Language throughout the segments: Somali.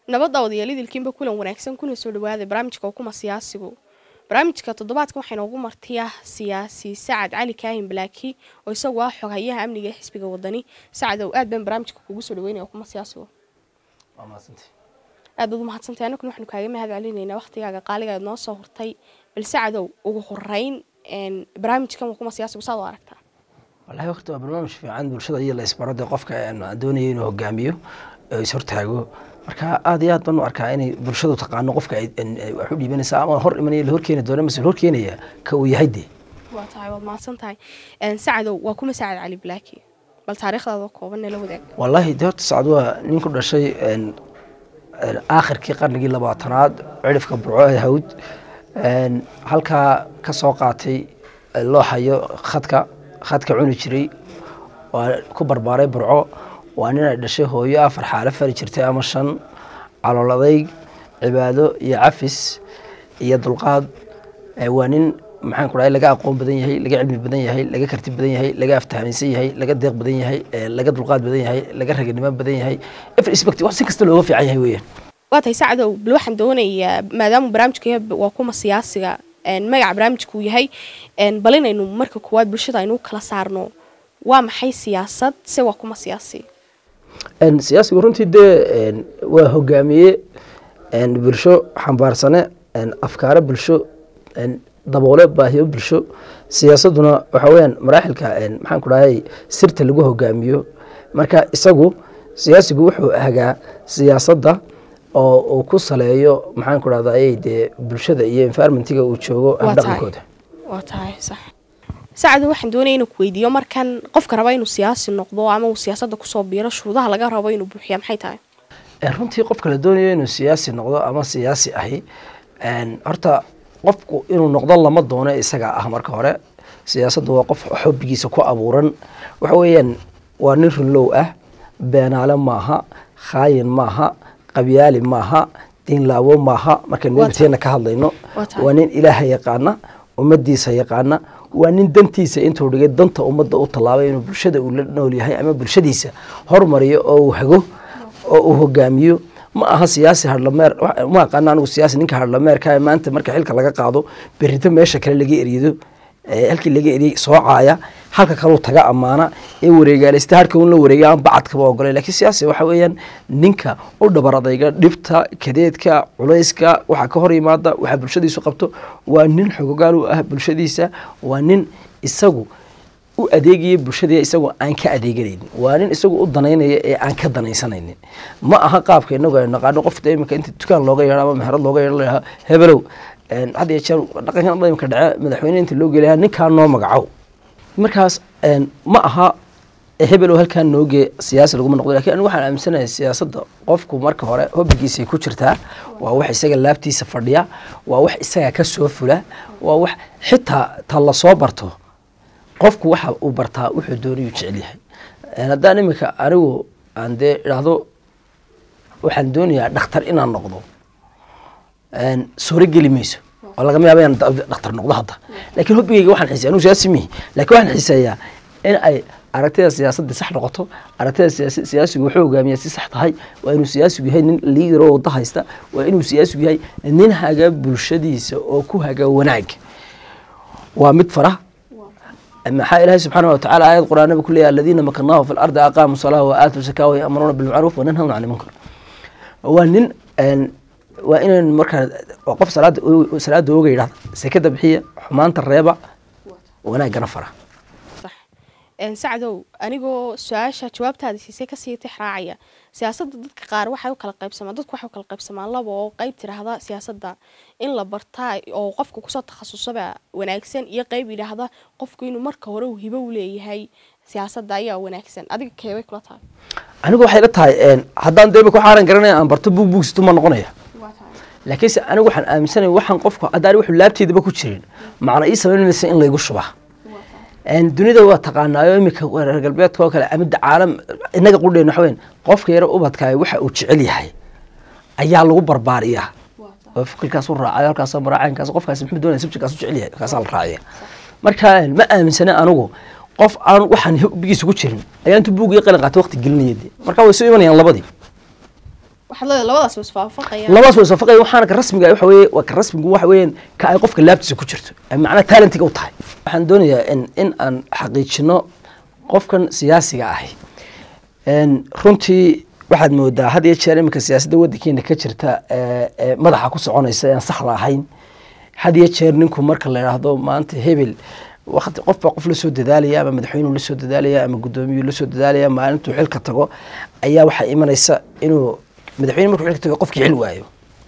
nabadda odayaalidiilkiinba kulan wanaagsan kuna soo dhawaada barnaamijka ukuma siyaasigu barnaamijka toddobaadkan waxaa inoogu martiya siyaasi sacad cali kaahin balaaki oo isagu ah xoghayaha amniga ee xisbiga wadani sacadow aad baan barnaamijka kugu soo dhaweynaya ukuma siyaasigu aad baad u mahadsantahay annaguna waxaanu kaaga mahad celinaynaa waqtigaaga qaaliga aad noo soo hurtay bal sacadow ugu horeyn barnaamijkan ukuma siyaasigu saad u aragtaa wallahi horta waa barnaamij fiican bulshada iyo la isbaro dee qofka aan doonaya inuu hogaamiyo oo is hortaago marka aad iyo aad baan u arkaa inay bulshadu taqaano qofka wax u dhiibanaysa ama hor imanaya la horkeeni doona mase hor keenaya ka uu yahay dee waa tahay waad mahadsan tahay sacadow waa kuma sacad cali balaaki bal taariikhdaada kooban nala wadaag wallaahi dee horta sacad waa nin ku dhashay aakhirkii qarnigii labaatanaad cirifka burco ee hawd halkaa ka soo qaatay loo hayo khadka khadka cuni jiray waa ku barbaaray burco waa nin ay dhashay hooyo afar xaalo fari jirtay ama shan calool adayg cibaado iyo cafis iyo dulqaad waa nin maxaan ku dhahay laga aqoon badan yahay laga cilmi badan yahay laga karti badan yahay laga aftahamiinsan yahay laga deeq badan yahay laga dulqaad badan yahay laga raganimo badan yahay every aspect wax si kasta looga fiican yahay weeyaan waa tahay sacdow bal waxaan doonayaa maadaama barnaamijka waa kuma siyaasiga magaca barnaamijka uu yahay bal inaynu marka koowaad bulshada aynu kala saarno waa maxay siyaasad se waa kuma siyaasi siyaasigu runtii dee waa hogaamiye bulsho xambaarsane afkaaro bulsho daboole baahiyo bulsho siyaasaduna waxa weyaan maraaxilka maxaan ku dhahay sirta lagu hogaamiyo marka isagu siyaasigu wuxuu hagaa siyaasadda oo uu ku saleeyo maxaan ku dhahday dee bulshada iyo environmentiga uu joogo habdhaqankooda waa tahay sax sacado waxaan doonaya inuu ku weydiiyo markan qofka raba inuu siyaasi noqdo ama uu siyaasadda kusoo biiro shuruudaha laga rabo inuu buuxiya maxay tahay runtii qofka la doonayo inuu siyaasi noqdo ama siyaasi ahi horta qofku inuu noqdo lama doono isaga ah marka hore siyaasaddu waa qof xobbigiisa ku abuuran waxa weeyaan waa nin runlow ah beenaale maaha khaayin maaha qabyaali maaha diinlaawo maaha markaynu nabiteena ka hadlayno waa nin ilaaha yaqaana ummadiisa yaqaana waa nin dantiisa intuu dhigay danta ummadda u tallaabay inuu bulshada uu la nool yahay ama bulshadiisa hormariyo oo uu hago oo uu hogaamiyo ma aha siyaasi hadlameer ma aqaana anigu siyaasi ninka hadlameerka maanta marka xilka laga qaado berrito meesha kale laga erido halkii laga eriyey soocaaya halka kaleu taga ammaana ee wareegaaleysta harka un la wareegay aan bacadkaba ogolay lakiin siyaasi waxa weeyaan ninka u dhabar adayga dhibta kadeedka culayska waxa ka hor yimaada waxa bulshadiisu qabto waa nin xogogaal u ah bulshadiisa waa nin isagu u adeegaya bulshada isagoo aan ka adeeganaynin waa nin isagu u danaynaya ee aan ka danaysanaynin ma aha qaabka inagu aynu naqaano qofta imika inta dukaan looga yeedho ama meherad looga yeedho lahaa hebelow had iyo jeer dhaqankan imika dhace madaxweyne inta loo gelaya ninkaa noo magacow markaas ma aha hebelow halkaa noogee siyaasi laguma noqdo lakin anigu waxaan aaminsanahay siyaasadda qofku marka hore hobbigiisay ku jirtaa waa wax isaga laabtiisa fadhiya waa wax isaga ka soo fula waa wax xitaa ta lasoo barto qofku waxa uu bartaa wuxuu doonayuu jecel yahay haddaan iminka anigu aan dee idhaahdo waxaan doonayaa dhakhtar inaan noqdo suuro geli mayso oo lagama yaaba inaan dhakhtar noqdo hadda lakiin hobbigeyga waxaan xiisaya anigu siyaasi mihi lakin waxaan xiiseeyaa in ay aragtida siyaasadda sax noqoto aragtida siyaasigu wuxuu hogaamiya si sax tahay waa inuu siyaasigu yahay nin liidar oo wada haysta waa inuu siyaasigu yahay nin haga bulshadiisa oo ku haga wanaag waa mid fara maxaa ilaahay subxaana watacala aayad quraanaba ku leeyahy aladiina makanaahu fi lardi aqaamu salaa wa aatuu zakaa wa ya'muruuna bilmacruuf wa nanhawna cani munkar waa nin waa inaan markaa waa qof salaada salaada ooga yidhahda sekada bixiya xumaanta reeba wanaaggana fara sacdow anigoo su-aasha jawaabtaada siisay kasii tix raacaya siyaasadda dadka qaar waxay u kala qaybsamaan dadku waxay u kala qaybsamaan laba oo qeyb tiraahda siyaasadda in la bartaa oo qofka kusoo takhasusaba wanaagsan iyo qeyb yidhaahda qofku inuu marka hore uu hibo u leeyahay siyaasadda ayaa wanaagsan adiga keebay kula tahay anigu waxay la tahay haddaan deema ku xaaran garanaya aan barto buug buugsitu ma noqonaya laakiinse anigu waxaan aaminsanaya waxaan qofku haddaan wuxuu laabteedaba ku jirin macna ii samayn maysa in laygu shubaa dunida waa taqaanaayo iminka reer galbeedka oo kale amida caalam inaga qudheen waxa weyn qofka yaro ubadkaayo waxa uu jecel yahay ayaa lagu barbaariyaa oo fikirkaas u raacayo halkaas maraacaynkaas qofkaas muxuu doonaya subjectkaas u jecel yahay kaasaa la raaciya marka ma aaminsana anigu qof aan waxaan hubbigiisa ku jirin ayaa intuu buug iyo qalin qaatay waqti gelinaya dee marka way soo imanayaan labadii waxaad leedahay labadaas was faafaqayaan labadaas way iswaafaqaya waxaana ka rasmiga ah waxa weeye waa ka rasmigu waxa weeyaan ka ay qofka laabtiisa ku jirto ay macnaha talentiga u tahay waxaan doonayaa in in aan xaqiijino qofkan siyaasiga ahi een runtii waxaad moodaa had iyo jeer iminka siyaasadda waddankeena ka jirta ee ee madaxa ku soconaysa ee aan saxda ahayn had iyo jeer ninku marka la yidhaahdo maanta hebel waqti qof baa qof la soo dadaalaya ama madaxweynuu la soo dadaalaya ama guddoomiyuu la soo dadaalaya maalintuu xilka tago ayaa waxaa imanaysa inuu madaxweyne markuu xilka tago qofkii xil waayo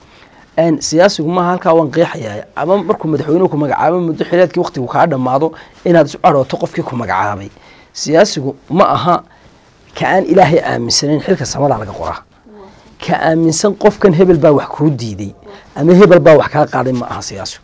een siyaasigu maaha halkaa waan qeexayaa ama markuu madaxweynuhu ku magacaabo muddo xileedkii waqtigu kaa dhammaado inaad isu cadhooto qofkii ku magacaabay siyaasigu ma aha ka aan ilaahay aaminsanayn xilka samada laga qoraa ka aaminsan qofkan hebel baa wax kuu diiday ama hebel baa wax kaa qaaday ma aha siyaasigu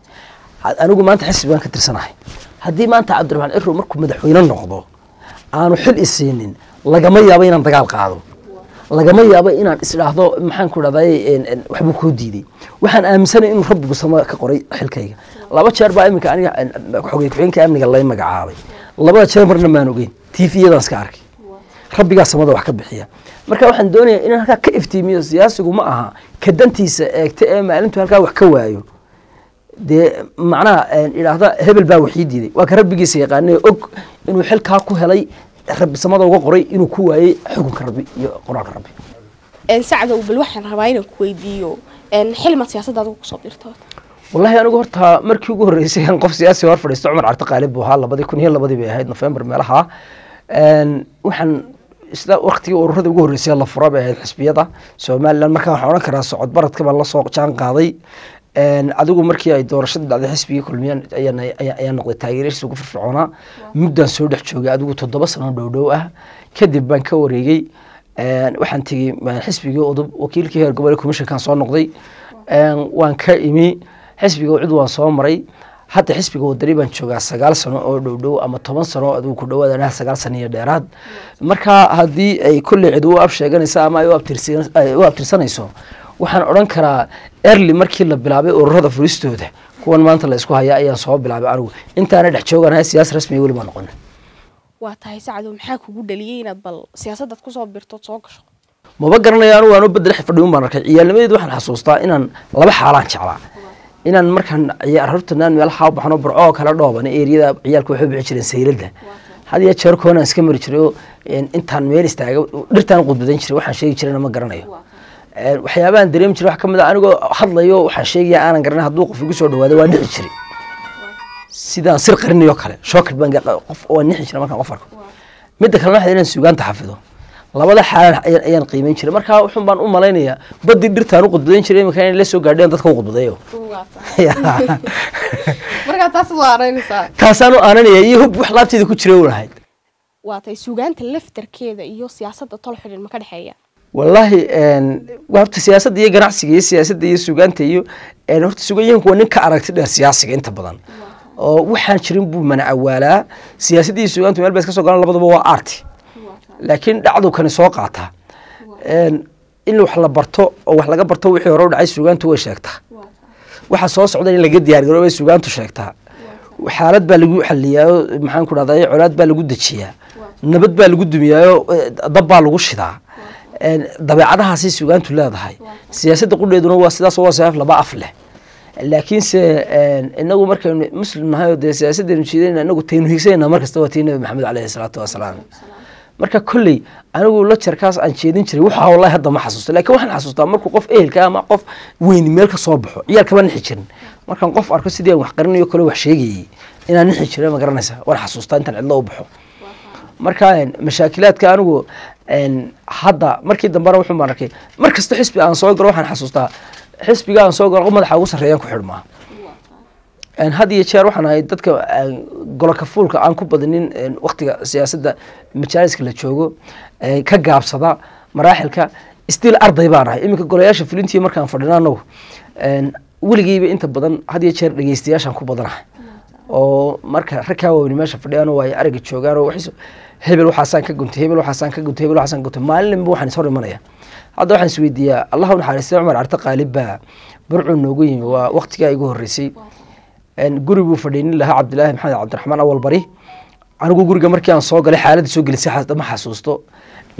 had- anigu maanta xisbi baan ka tirsanahay haddii maanta cabdiraxmaan ciro markuu madaxweyne noqdo aanu xil isiinin lagama yaabo inaan dagaal qaado lagama yaabo inaan isdhaahdo maxaan ku dhahday waxbuu kuu diiday waxaan aaminsanay inuu rabbigu sama ka qoray xilkayga laba jeer baa iminka aniga en, xogey ku-xigeenka amniga lay magacaabay labada jeer marna maan ogeyn tviyadaan iska arkay rabbigaa samada wax ka bixiya marka waxaan doonayaa inaan halkaa ka iftiimiyo siyaasigu ma aha ka dantiisa eegta ee maalintu halkaa wax ka waayo dee macnaha een, idhaahda hebel baa waxii diiday waa ka rabbigiisa yaqaanay og inuu xilkaa ku helay rabbi samada uga qoray inuu ku waayey xukunka rabbi iyo qoraalka rabbi een sacdow bal waxaan rabaa inaan ku weydiiyo een xilmaad siyaasadda adigu kusoo dirto wallahi anigu horta markii ugu horreysay aan qof siyaasi hor fadhiisto cumar carte qaalib buu ahaa labadii kun iyo labadii bay ahayd nofembar meelaha Een, waxaan isla waqtigii ururada ugu horreysay la fura bay ahayd xisbiyada somaliland markaa waxaan odhan karaa socod baradka baan lasoo jaan qaaday Een, adigu markii ay doorashada dhacday xisbigii kulmiyaan ayaan ayaa- ayaa noqday taageeradiisa ugu firfircoonaa muddaan soo dhex joogay adigu toddoba sano dhow dhow ah kadib baan ka wareegay Een, waxaan tegey ma- xisbigii udub wakiilkii heer gobolka commissionkan soo noqday Een, waan ka imi xisbiga cid waan soo maray hadda xisbiga wadani baan joogaa sagaal sano oo dhow dhow ama toban sano adigu ku dhawaad anaha sagaal sano iyo dheeraad marka haddii ay kolley cid u ab sheeganaysa ama ay u abtirsan- ay u abtirsanayso waxaan odhan karaa early markii la bilaabay ururada furistooda kuwan maanta la isku hayaa ayaan soo bilaabay anigu intaana dhex jooganahay siyaas rasmiga weli baan noqon waa tahay sacdow maxaa kugu dhaliyey inaad bal siyaasaddaad kusoo birtood soo gasho maba garanaya anigu waan u bedel fadhiun baan arkay ciyaalnimadeed waxaan xasuustaa inaan laba xaalaan jeclaa inaan markaan ciyaar hortanaan meelaha u baxno burco oo kala dhooban eeriyada ciyaalka waxay u bixi jireen sayladda had iyo jeer koonaan iska mari jiray oo een, intaan meel istaaga dhirtaan qudbadan jiray waxaan sheegi jirayna ma garanayo Een, waxyaabahan dareemi jiray wax ka mid a anigoo hadlayo waxaan sheegaya aanan garanay hadduu qof igu soo dhawaado waa dhici jiray sidaan sir qarinayo kale shookad baan ga- qof waa nixi jiray markaan qof arko midda kalena waxay inaan suugaanta xafido labada xaalan ayaan ayaan qiimeyn jiray marka wuxun baan u malaynayaa badii dhirtaan u qudbadan jiray imika inay la soo gaadheen dadka u qudbadeeyo markaa taas waa araynaysaa taasaan u aananaya iyo hub wax laabteeda ku jira u lahayd waa tahay suugaanta laftarkeeda iyo siyaasadda tol xidhin ma ka dhexeeya wallaahi een, waa horta siyaasadda iyo ganacsiga iyo siyaasadda iyo sugaanta iyo een, horta sugayahanku waa nin ka aragti dheer siyaasiga inta badan oo waxaan jirin buu mana awaalaa siyaasadda iyo sugaantu meel bay iska soo galaan labadaba waa arti laakiin dhacdu kani soo qaataa Een, in wax la barto oo wax laga barto wixii hore u dhacay sugaantu way sheegtaa waxa soo socda in laga diyaargaroobo bay sugaantu sheegtaa xaalad baa lagu xaliyaayo maxaan ku dhahday colaad baa lagu dejiyaa nabad baa lagu dumiyaayo eh, dab baa lagu shidaa Een, dabeecadahaasay sugaantu leedahay siyaasadda qudheeduna waa sidaas oo waa seef laba af leh laakiinse een, inagu markaynu muslim nahay oo dee siyaasaddeenu jiidayna inagu taynu higsanayna markasta waa tii nabi maxamed caleyhi salaatu wasalaam marka kolley anigu lajarkaas aan jeedin jiray waxa wallahi hadda ma xasuusto laakiin waxaan xasuustaa markuu qof ehelka ama qof weyni meel ka soo baxo ciyaal kama nixi jirin markaan qof arko sidii aan wax qarinayo kale wax sheegayay inaan nixi jiray ma garanaysa waan xasuustaa intaan cidlo u baxo marka een, mashaakilaadka anigu een, hadda markii dambena wuxun baan arkay mar kasta xisbi aan soo galo waxaan xasuustaa xisbiga aan soo galo madaxa ugu sarreeyaan ku xidhmaa Een, had iyo jeer waxaan ahay dadka een, goloka fuulka aan ku badinin een, waqtiga siyaasadda majaaliska la joogo een, ka gaabsada maraaxilka stiil arday baan ahay iminka golayaasha fulintii markaan fadhina anagu een, weligeyba inta badan had iyo jeer dhegeystayaashaan ku badanahay oo marka rag kaa waaweyni meesha fadhiyaan oo ay ariga joogaan oo waxay hebel waxaasaan ka guntay hebel waxaasaan ka guntay hebel waxaasaan ka guntay maalinba waxaan is hor imanaya hadda waxaan isweydiiyaa allah u naxariistay cumar carte qaalib baa burcuu noogu yimi waa waqtigaa igu horreysay Een, guri buu fadhiinin lahaa cabdilaahi maxamed cabdiraxmaan awal bari anigu guriga markii aan soo galay xaaladda soo gelisay xas- ma xasuusto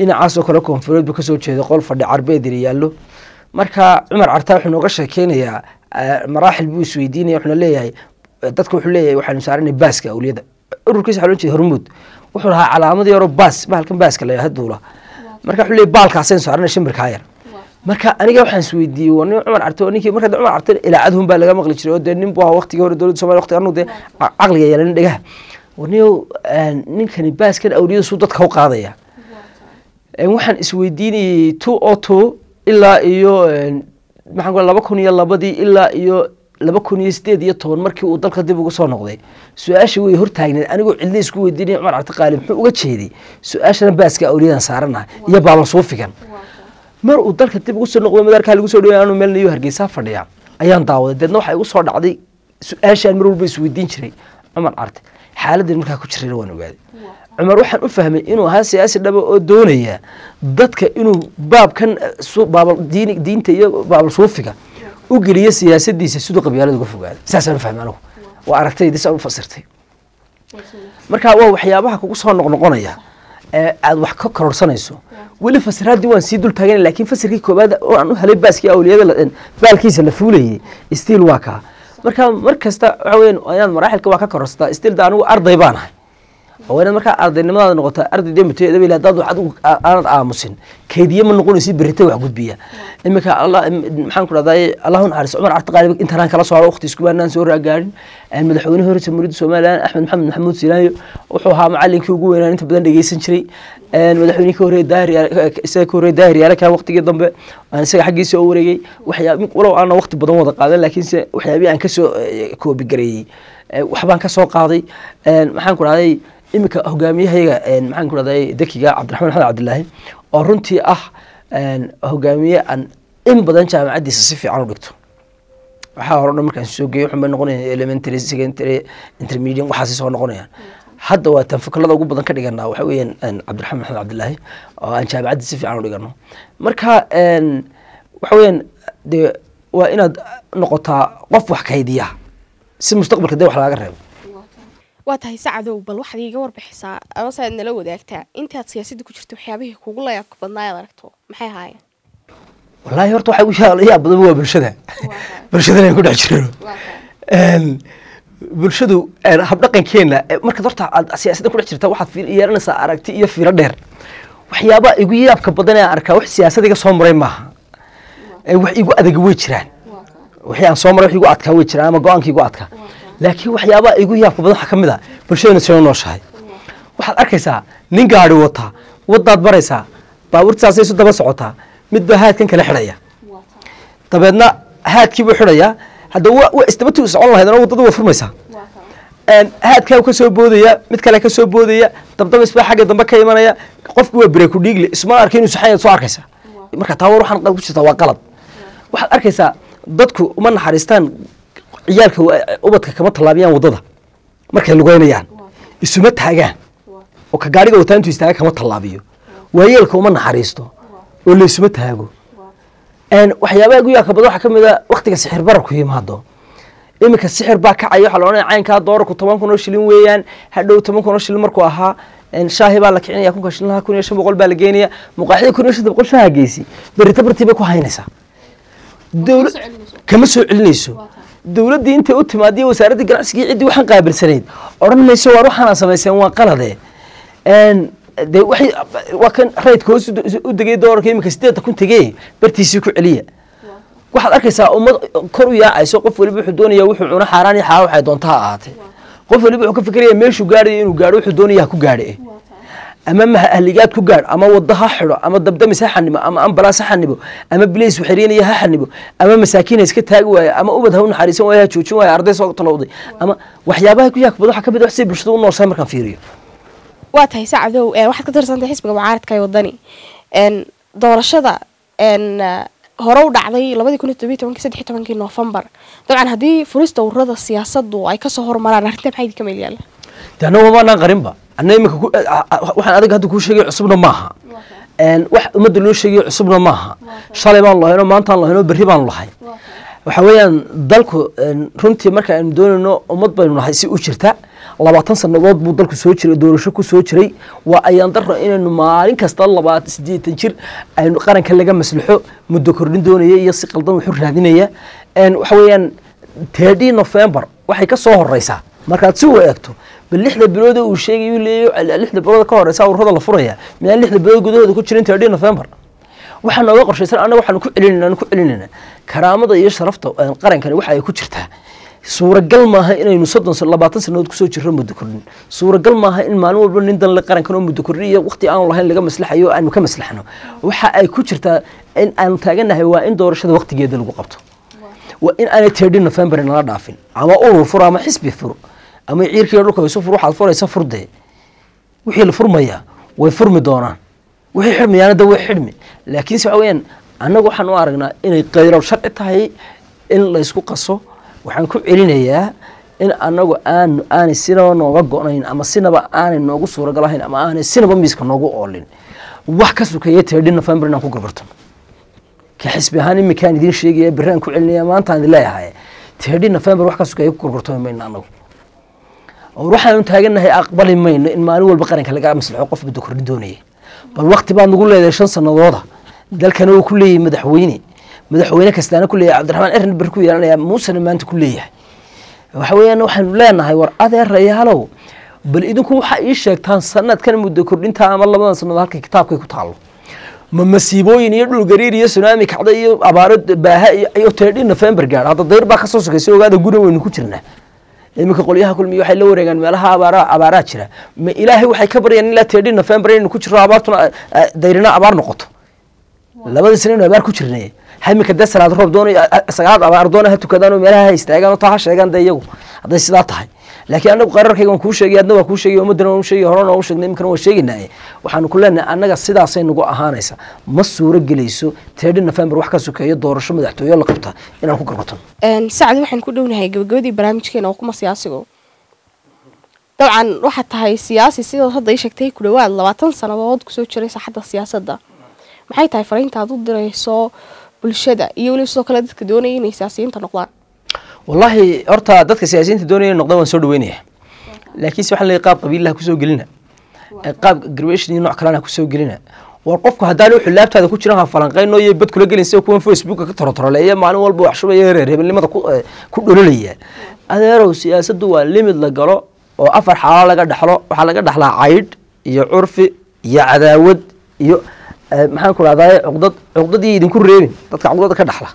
dhinacaasoo kale koonfureed buu kasoo jeeday qol fadhi carbeed yar yaallo marka cumar cartaa wuxuu nooga sheekeynayaa eh, maraaxil buu isweydiinaya wuxuuna leeyahay dadka wuxuu leeyahay waxaanu saaranay baaska awliyada ururkiisa waxaa loo jeeda hormuud wuxuu lahaa calaamad yaroo baas bahalkan baaska la yidhahdo duula marka wuxuu leeyahay baalkaasaynu saaranay shimbirkaa yar marka aniga waxaan isweydiiyey waa nin cumar carte oo ninkii marka cumar carte ilaacadhun baa laga maqli jiray oo dee nin buu ahaa waqtigii hore dowladda somalia waqtiga anu dee ca- caqliga yeelanin dhegaha warniyow ninkani baaskan awliyada suu dadka u qaadaya Een, waxaan isweydiinayey two o two ilaa iyo een, maxaan ku laba kun iyo labadii ilaa iyo laba kun iyo sideed iyo toban markii uu dalka dib ugu soo noqday su-aasha way hortaagneed anigoo cidna isku weydiinaya cumar cabdi qaali muxuu uga jeeday su-aashana baaska awliyadan saaranaha iyo baaban suufigan mar uu dalka dib ugu soo noqdo madaarkaa lagu soo dhaway anu meel nayo hargeysaa fadhiya ayaan daawaday deedna waxaa igu soo dhacday su-aashaan mar walba isweydiin jiray cumar carte xaaladdan markaa ku jirayna waan ogaaday cumar waxaan u fahmay inuu ahaa siyaasi dhaba oo doonaya dadka inuu baabkan eh, su- baabal diini diinta iyo baabal suufiga u geliyo siyaasadiisa siduu qabyaalada uga fogaada saasaan u fahmay anigu waa aragtaydi saan u fasirtay marka waa waxyaabaha kugu soo noqnoqonaya ee aad wax ka kororsanayso weli fasiraaddii waan sii dul taagan laakiin fasirkii koobaad oo aan u helay baaskii awliyada la- baalkiisa la fuulayay stiil waa kaa marka mar kasta waxa weyan inaad maraaxilka waa ka kororsataa stiil da anigu arday baan ahay oo inaad markaa ardaynimadaada noqotaa arday dee muteedaba hadaad wax adigu aa- aanad aamusin kaydiye ma noqonaysi berrita wax gudbiya iminka allah im- maxaan ku dhahday allahu naxariis cumar carti qaali intaanaan kala soo haro waqti iskubaanaan soo raagaarin madaxweyne hore jamhuuriyadda somalilan axmed maxamed maxamuud silaayo wuxuu ahaa macalinkii ugu weynaan inta badan dhegeysan jiray madaxweynihii ka horreeyay daahir yaale isaga ka horreeyay daahir yaale kaa waqtigii dambe aan isaga xaggiisa oo wareegay waxyaab walow aanan waqti badan wada qaadan laakiinse waxyaabii aan kasoo eh, koobigareeyey eh, waxbaan ka soo qaaday maxaan ku dhahday iminka hogaamiyahayaga maxaan ku dhahday dekiga cabdiraxmaan maxamed cabdilaahi oo runtii ah een, hogaamiye aan in badan jaamacaddiisa si fiican u dhigto waxaa hore o dhan markaan soo geeyo waxun bay noqonayaan elementary secondary intermediate waxaasi soo noqonayaan hadda waa tan fikrada ugu badan ka dhiganaa waxa weeyaan een, cabdiraxmaan maxamed cabdilaahi oo aan jaamacaddi si fiican u dhigano marka een, waxa weeyaan dee waa inaad noqotaa qof wax kaydiya si mustaqbalka dee wax laaga reebo waa tahay sacadow bal waxaad iiga warbixisaa amase aad nala wadaagtaa intaad siyaasadda ku jirto waxyaabihii kugu layaabka badnaa aad aragto maxay ahaayeen wallaahi horta waxay u yaa- yaa badan waa bulshada bulshadana aan ku dhex jirano Een, bulshadu een, habdhaqankeena eh, markaad horta aad siyaasadda ku dhex jirta waxaad fiir- yeelanaysaa aragti iyo fiiro dheer waxyaabaha igu yaabka badan ee aan arkaa wax siyaasad iga soo maray maaha Eh, wax igu adag way jiraan wixii aan soo maray wax igu adkaa way jiraan ama go-aanka igu adkaa laakiin waxyaabaha igu yaabka badan waxaa ka mid a bulshadana soo nooshahay waxaad arkaysaa nin gaari wata wadaad baraysaa baabuurtaasay isu daba socotaa mid baa haadkan kala xidhaya dabeedna haadkiibuu xidhayaa hadda wa wa isdabatu socon lahayd wadada waa furmaysaa Een, haadkaa ka soo boodaya mid kale ka soo boodaya dabdabis baa xagga dambe ka imanaya qofku waa breku dhiigle isma arka inuu saxan yahay soo arkaysa marka taa war waxaan qalad ku jirtaa waa qalad waxaad arkaysaa dadku uma naxariistaan ciyaalka wa- ubadka kama tallaabiyaan waddada markay lugeynayaan isuma taagaan oo ka gaariga wataa intuu istaaga kama tallaabiyo waayeelka uma naxariisto oo laysuma taago Een, waxyaabaha igu yaabka badan waxaa ka mid a waktiga sixir bararku yimaado iminka sixir baa kacaya waxaa la odhanaya caynkaa doolarku toban kun oo shilin weeyaan hadhow toban kun oo shilin markuu ahaa een, shaahi baa la kicinaya kunka shilinaha kun iyo shan boqol baa la geenaya muqaaxida kun iyo shan boqol shaaha geysi berita bartii bay ku haynaysaa dowla kama soo celinayso dowladdii intay u timaadiyo wasaaraddii ganacsigii ciddii waxaan qaabilsanayd odhan mayso waar waxaana samayseen waa qalade Een, dee waxay waa kan raydka hoos u de- u degay doolarka iminka sideedda kun tegee bartiisii ku celiya waxaad arkaysaa ummad kor u yaacayso qof waliba wuxuu doonaya wuxuu cuno xaaraan iyo xalaal waxay doonta ha ahaatee qof waliba wuxuu ka fikiraya meeshuu gaarayo inuu gaadho wuxuu doonaya ha ku gaadhe ama mahaligaad ku gaadh ama waddo ha xidho ama dabdamis ha xanibo ama ambalaas ha xanibo ama bilays waxariinaya ha xanibo ama masaakiin ha iska taagi waayo ama ubad ha u naxariisan waayo ha joojin waayo arday soo talowday ama waxyaabaha ku yaabka badan waxaa ka mid ah wax si bulshada u nooshahay markaan fiiriyo waa tahay sacadow ee waxaad ka tirsantahay xisbiga mucaaradka ee wadani een doorashada een eh, hore u dhacday labadii kun iyo todobiyo tobankii saddex iyo tobankii noofembar dabcan haddii furista ururada siyaasaddu ay kasoo hormaraan arrinta maxay idinka meel yaalla de annaga maanaan qarinba anna iminka ku- a- a- waxaan adiga hadda kuu sheegay cusubna maaha Een, wax ummadda loo sheegayo cusubna maaha shalay baan lahaynoo maantaan lahaynoo berri baan lahay waxa weeyaan dalku een, runtii marka aynu doonayno ummad baynu nahay si u jirta labaatan sannadood buu dalku soo jiray doorasho ku soo jiray waa ayaan daro inaynu maalin kasta labaatan siddeetan jir aynu qaranka laga maslaxo muddo kordhin doonaya iyo si qaldan wuxuu raadinaya waxa weeyaan tirdii november waxay ka soo horeysaa markaad si u eegto bal lixda bilood uu sheegay uu leeyahay lixda bilood ka horeysa ururada la furaya miyaan lixda bilood gudahooda ku jirin tirdii november waxaa nooga qorshaysan annaga waxaanu ku celinayna ku celinayna karaamada iyo sharafta qarankani waxa ay ku jirtaa suuragal maaha inaynu soddon labaatan sanadood kusoo jirro muddo kordhin suuragal maaha in maalin walba nin danle qarankan oo muddo kordhin iyo waqti aanu lahayn laga maslaxayo o aanu ka maslaxno waxa ay ku jirtaa in aanu taaganahay waa in doorashada waqtigeeda lagu qabto waa in aanay tirdhi november nala dhaafin ama urur fur ama xisbi fur ama ciirkiiyo dhulka isu fur waxaad furaysa furdee wixii la furmayaa way furmi doonaan wixii xidhmayaana da way xidhmi laakiinse waxa weyaan annagu waxaan u aragnaa inay qayrow sharci tahay in laysku qaso waxaan ku celinayaa in annagu aan aanay sinaba nooga go-nayn ama sinaba aanay noogu suuragalahayn ama aanay sinaba miiska noogu oolin wax ka sukeeya tirdhi november inaan ku gargarto ka xisbi ahaan iminkaan idiin sheegaya berri aan ku celinaya maantaan idin leeyahay tirdhi november wax ka sukeeya ku gargartoomi mayno annagu waxaanu taaganahay aqbali mayno in maalin walba qaranka laga maslaxo qof muddo kordhin doonaya bal wakti baad nagu leedahay shan sanadooda dalkana uu ku leeyahay madaxweyne madaxweyne kastaana ku leeyahay cabdiraxmaan erin ber ku yeelanaya muusena maanta ku leeyahay waxa weeyaan waxaanu leenahay war adeerayaalow bal idinku waxa ii sheegtaan sanadkan muddo kordhinta ama labadan sanadood halka kitaabkay ku taalo ma masiibooyin iyo dhul gariir iyo sunaami kacda iyo abaaro baaha iyo tirdhi november gaadh hadda dayr baa kasoo sokaysa ogaada guna weynu ku jirnaa iminka qolyaha kulmiya waxay la wareegaan meelaha abaara abaaraa jira ma ilaahay waxay ka baryaan ilaa tirdhi november inaynu ku jirro abaartuna dayrina abaar noqoto labada sana inu abaar ku jirnay hamika dee salaad roob doonay sagaalaad abaar doona ha tukadaan oo meelaha ha istaagaan oo taa ha sheegaan dee iyagu hadday sidaa tahay laakiin anagu qararkayga waan kuu sheegay adna waa kuu sheegay ummaddana waan u sheegay horena waan u sheegnay iminkana waan sheegaynaaye waxaanu ku leenahay annaga sidaasay nagu ahaanaysa ma suuro gelayso tirdhi november wax ka sokeeyo doorasho madaxtooyo la qabta inaan ku garbato sacdi waxaan ku dhownahay gabagabadii barnaamijkeena oo kuma siyaasigo dabcan waxaad tahay siyaasi sidaad hadda ii sheegtay ku dhawaad labaatan sannadood kusoo jiray saaxadda siyaasadda maxay tahay fariinta aad u dirayso bulshada iyo weliba sidoo kale dadka doonaya inay siyaasiyiinta noqdaan wallaahi horta dadka siyaasiyiinta doonaya noqdaan waan soo dhaweynaya laakiinse waxaan leeyahay qaab qabiilaha kusoo gelina qaab garbation iyo nooc kalena kusoo gelina war qofku haddaan wuxuu laabtaada ku jiran ha falanqeyno iyo bad kula gelin sida kuwan facebooka ka torotoroleeya maalin walba wax shubaya reerheebelnimada ku dhololaya adeerow siyaasaddu waa limid la galo oo afar xaalo laga dhexlo waxaa laga dhexlaa caydh iyo curfi iyo cadaawad iyo maxaan ku rahdaa cuqdad cuqdadii idinku reebin dadka cuqdada ka dhexla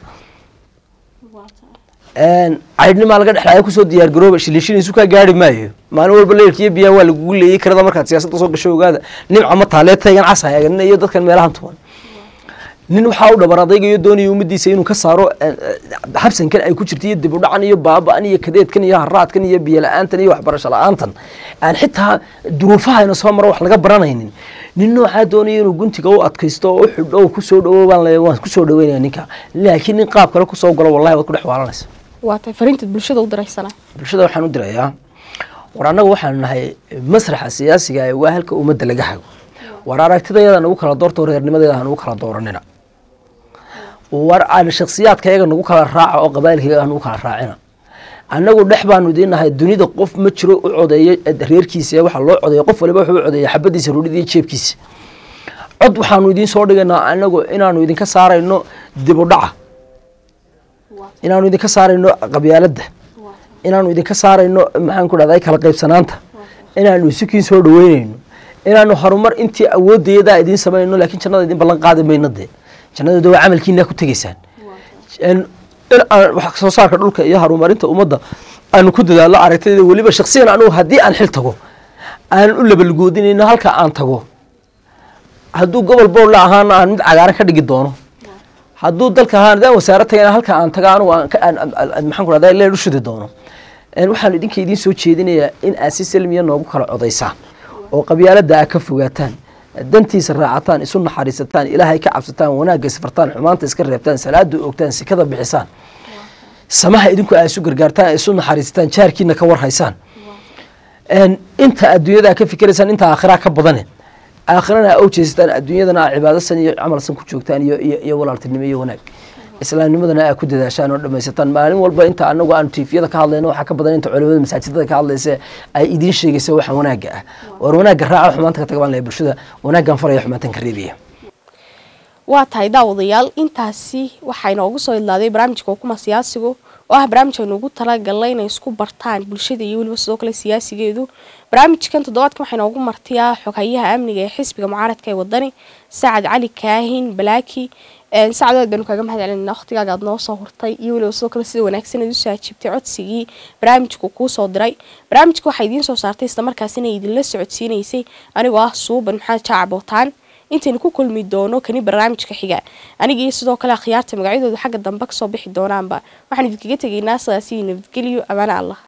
caydhnimaa laga dhexlaya kusoo diyaar garooba shilishinaysu kaa gaari maayo maalin walba leerkiiyo biyaha waa lagugu leeyey karada markaad siyaasadda soo gasho ogaada nimca ma taalee taygan casa eegana iyo dadkan meelahan tuban nin waxaa u dhabar adaygayo doonaya ummadiisa inuu ka saaro habsankan ay ku jirta iyo dib u dhacan iyo baaba-an iyo kadeedkan iyo haraadkan iyo biyo la-aantan iyo waxbarasho la-aantan aan xitaa duruufahayna soo maro wax laga baranaynin nin noocaa doonaya inuu guntiga u adkaysto oo u xidho oo kusoo dhawo baan le waan kusoo dhaweynaya ninka laakiin nin qaab kale kusoo galo wallahi waad ku dhex waalanaysa waa tahay fariintaad bulshada u diraysana bulshada waxaan u dirayaa war annaga waxaanu nahay masraxa siyaasiga ee waa halka ummadda laga hago war aragtidayada nagu kala doorto reernimadeeda ha nagu kala dooranina war aan shaksiyaadka yaga nagu kala raaca oo qabailkayaga ha nagu kala raacina annagu dhex baanu idiin nahay dunida qof ma jiro u codeeya reerkiisa waxaa loo codeeya qof waliba wuxuu u codeeya xabadiisa rudhida iyo jeebkiisa cod waxaanu idiin soo dhigaynaa anagu inaanu idinka saarayno dib u dhaca inaanu idinka saarayno qabyaaladda inaanu idinka saarayno maxaan ku dhahday kala qaybsanaanta inaanu isukiin soo dhaweynayno inaanu horumar intii awooddeedaa idiin samaynayno laakiin jannada idin ballan qaadi mayno dee jannadooda waa camalkiina ku tegaysaan in aan wax soo saarka dhulka iyo horumarinta ummadda aanu ku dadaallo aragtayda weliba shaksiyan anugu haddii aan xil tago aan u labalgoodinayno halka aan tago hadduu gobol boorla ahaana aan mid cagaaran ka dhigi doono hadduu dalka ahaan hadaan wasaaro tagayna halka aan taga anugu maxaan ku rahdaa leen u shidi doono waxaan idinka idiin soo jeedinayaa in aad si salmiya noogu kala codaysaan oo qabyaaladda aad ka fogaataan dantiisa raacataan isu naxariisataan ilaahay ka cabsataan wanaagga isfartaan xumaanta iska reebtaan salaada ogtaan sikada bixisaan samaha idinku aad isu gargaartaan isu naxariisataan jaarkiina ka warhaysaan inta adduunyada ka fikiraysaan inta aakhiraa ka badane aakhirana aa ujeesataan adduunyadana aa cibaadasan iyo camalsan ku joogtaan iyo iyo iyo walaaltinimo iyo wanaag islaamnimadana aa ku dadaashaan oo dhamaysataan maalin walba inta anagu aanu tiifiyada ka hadlayno waxaa ka badan inta culimada masaajidada ka hadlaysa ay idiin sheegaysa waxa wanaagga ah war wanaagga raaca xumaanta ka tagbaan leh bulshada wanaaggan faraya xumaantan ka reebaya waa tahay daawadayaal intaasi waxaa inoogu soo idlaaday barnaamijka hukuma siyaasigu oo ah barnaamij aynu ugu talagalnay inay isku bartaan bulshada iyo weliba sidoo kale siyaasigeedu barnaamijkan toddobaadkan waxaa inoogu martiyaa xoghayaha amniga ee xisbiga mucaaradka ee wadani sacad cali kaahin balaaki sacad aad baanu kaaga mahad celinayna waqtigaaga aad noo soo hurtay iyo weliba sidoo kale sida wanaagsan aad usoo ajiibtay codsigii barnaamijku kuu soo diray barnaamijka waxaa idiin soo saartay islamarkaasina idinla socodsiinaysay anigoo ah suuban maxamed jaaca bootaan intaynu ku kulmi doono kani barnaamijka xiga aniga iyo sidoo kale akhyaarta magacyadooda xagga dambe kasoo bixi doonaanba waxaan idinkaga tegaynaa sidaasi nabadgelyo amaana allah